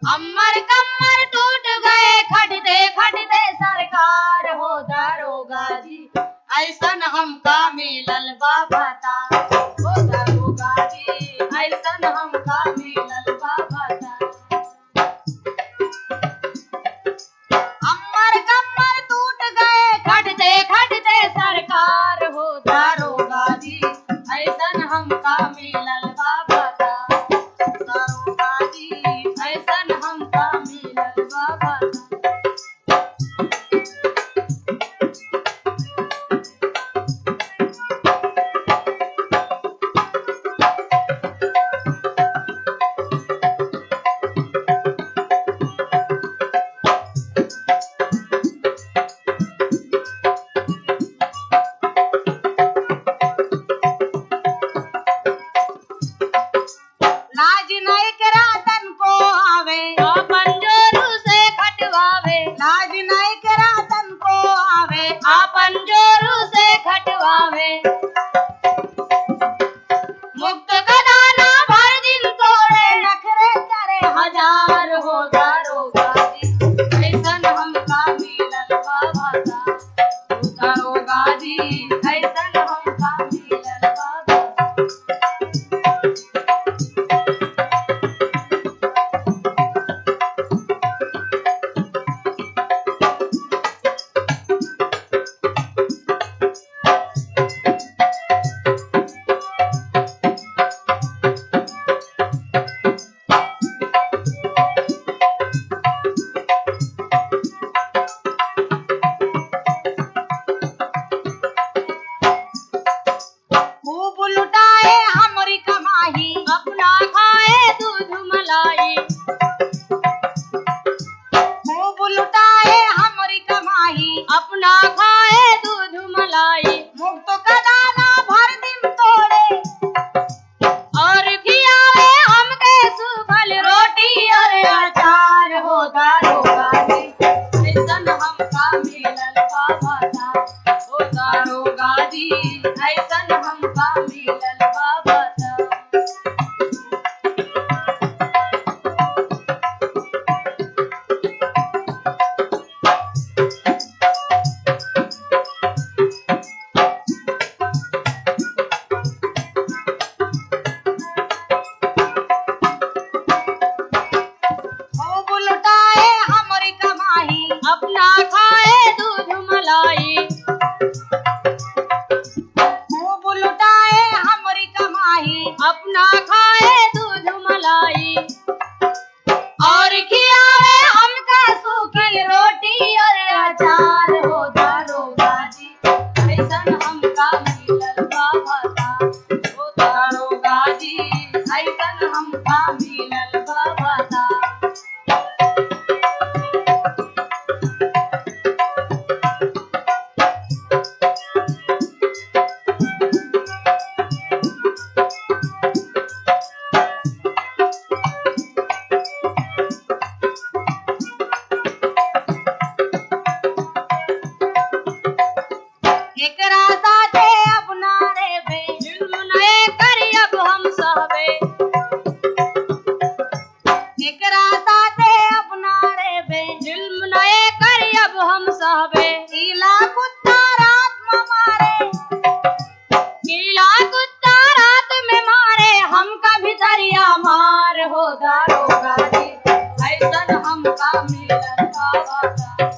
अमर कमर टूट गए खटते खटते सरकार हो दारोगा जी ऐसन हमका मिलल बाबा ता हो दारोगा जी ऐसन हमका मिलल बाबा ता अमर कमर टूट गए खटते खटते सरकार हो दारोगा जी ऐसन हमका मिलल बाबा ता दारोगा जी ऐसन हमका मिलल बाबा ता लाज नहीं करा तन को आवे अपन जोरू से खटवावे लाज नहीं करा तन को आवे अपन जोरू से खटवावे मुक्त गदाना भर दिन तोड़े नखरे करे हजार हो दारोगा जी ऐसन हमका मिलल बाबा ता हो दारोगा जी ऐसन हमका मिलल बाबा ता। खूब लुटाए हमरी कमाई अपना खाए दूध मलाई खूब लुटाए हमरी कमाई अपना खाए दूध मलाई मुफ्त का दाना भर दिन तोड़े और खियावे हमके सूखल रोटी और अचार हो दारोगा जी ऐसन हमका मिलल बाबा ता हो दारोगा जी ऐसन हमका मिलल बाबा ता खूब लुटाए हमरी कमाई अपना खाए दूध मलाई खूब लुटाए हमरी कमाई अपना खाए दूध मलाई और खियावे हमका सूखी रोटी और अचार हो दारोगा जी ऐसन हमका मिलल बाबा ता हो दारोगा जी ऐसन हमका मिलल बाबा ता एकरा साथे अपना रे बे जुल्म नए करी अब हम सहबे एकरा साथे अपना रे बे जुल्म नए करी अब हम सहबे कीला कुत्ता रात में मारे कीला कुत्ता रात में मारे हम कभी दरिया मार हो दारोगा जी ऐसन हमका मिलल बाबा ता